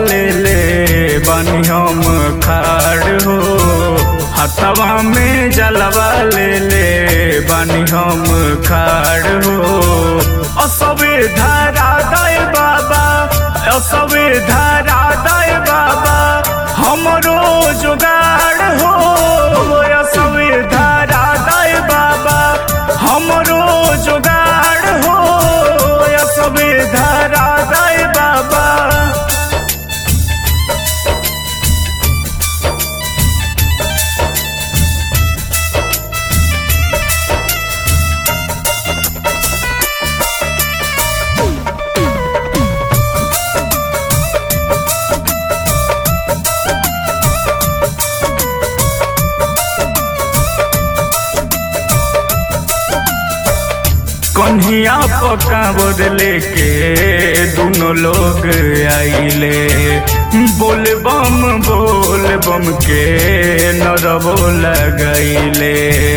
ले ले बनी हम खाड़ हो हथवा में जलवा ले ले बनी हम खाड़ हो असबे धारा दय बाबा असबे धारा दय बाबा हमरो जुगाड़ हो असबे धारा दय बाबा हमरो जुगाड़ हो असबे धारा दय बाबा कन्हिया पका बदले के दोनों लोग आइले बोल बम बोल बम के नरबो लगैले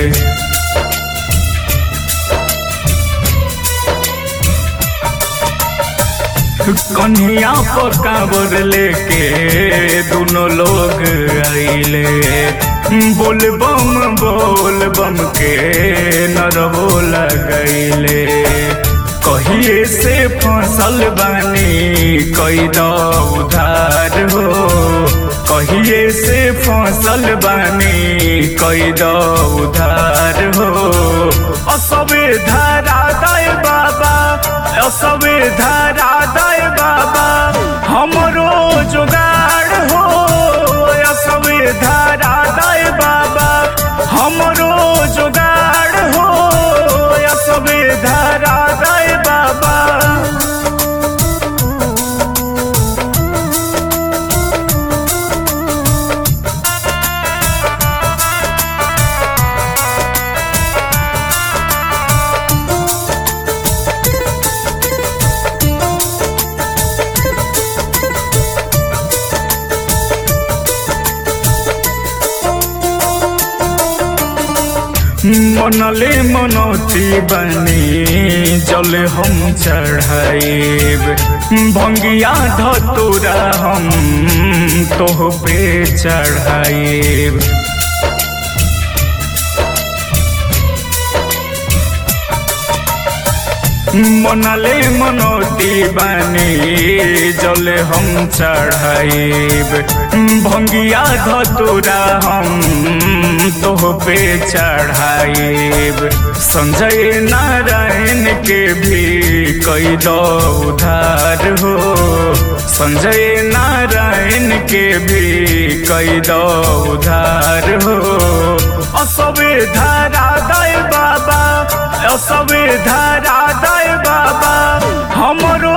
कन्हिया पका बदले के दोनों लोग आइले बोल बम बोल बम के नरबो लगैले कहिए से फसल बानी कई दो उधार हो कहिए से फसल बानी कई दो उधार हो असबे धारा दय बाबा असबे धारा दय बाबा हमरो जुगाड़ हो असबे धारा दय बाबा हमरो जुगाड़ हो असबे धारा दय बाबा मनले मनौती बनी जल हम चढ़ाइब भंगिया धतुरा हम तोह पे चढ़ाइब मनले मनौती बानी जल हम चढ़ाइब भंगिया धतुरा हम तोह पे चढ़ाइब संजय नारायण के भी कई दो उधार हो संजय नारायण के भी कई दो उधार हो असबे धारा दय बाबा असबे धारा दय बाबा हमरो